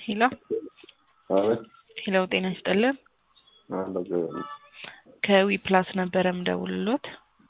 ሄሎ አቤት ሄሎ፣ ጤና ይስጥልን። አለ ከዊ ፕላስ ነበረ ምደውልሎት።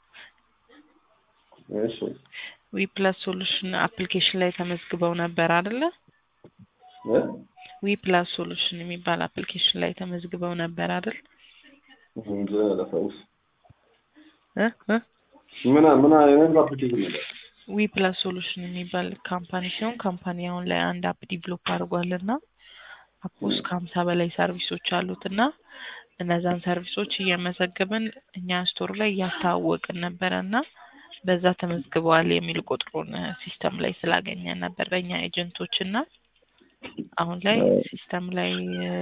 እሺ ዊ ፕላስ ሶሉሽን አፕሊኬሽን ላይ ተመዝግበው ነበር አይደለ? እ ዊ ፕላስ ሶሉሽን የሚባል አፕሊኬሽን ላይ ተመዝግበው ነበር አይደል? እንጂ አላስታውስ እ እ ምን ምን አይነት አፕሊኬሽን ነው? ዊ ፕላስ ሶሉሽን የሚባል ካምፓኒ ሲሆን ካምፓኒ አሁን ላይ አንድ አፕ ዲቨሎፕ አድርጓልና አፕ ውስጥ ከሀምሳ በላይ ሰርቪሶች አሉት እና እነዛን ሰርቪሶች እየመዘገብን እኛ ስቶር ላይ እያስተዋወቅን ነበረ እና በዛ ተመዝግበዋል የሚል ቁጥሩን ሲስተም ላይ ስላገኘን ነበር በእኛ ኤጀንቶች እና አሁን ላይ ሲስተም ላይ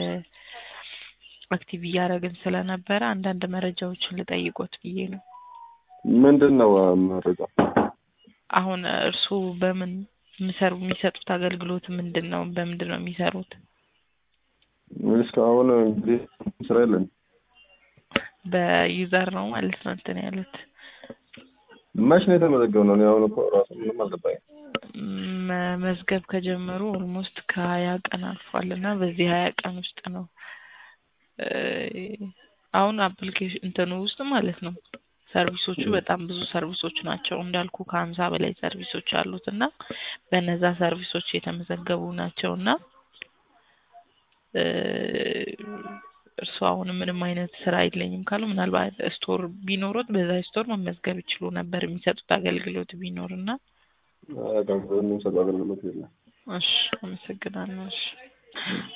አክቲቭ እያደረግን ስለነበረ አንዳንድ መረጃዎችን ልጠይቆት ብዬ ነው። ምንድን ነው መረጃ? አሁን እርስዎ በምን የሚሰሩ የሚሰጡት አገልግሎት ምንድን ነው? በምንድን ነው የሚሰሩት? እስካሁን እንግዲህ ስራ የለን። በዩዘር ነው ማለት ነው እንትን ያሉት መች ነው የተመዘገብ ነው? እኔ አሁን እኮ ራሱ ምንም አልገባኝም። መመዝገብ ከጀመሩ ኦልሞስት ከሀያ ቀን አልፏል እና በዚህ ሀያ ቀን ውስጥ ነው አሁን አፕሊኬሽን እንትኑ ውስጥ ማለት ነው ሰርቪሶቹ በጣም ብዙ ሰርቪሶች ናቸው እንዳልኩ ከሀምሳ በላይ ሰርቪሶች አሉት እና በነዛ ሰርቪሶች የተመዘገቡ ናቸው እና እርስዎ አሁን ምንም አይነት ስራ የለኝም ካሉ ምናልባት ስቶር ቢኖሩት በዛ ስቶር መመዝገብ ይችሉ ነበር የሚሰጡት አገልግሎት ቢኖር እና የምንሰጠው አገልግሎት የለም። እሺ አመሰግናለሁ እሺ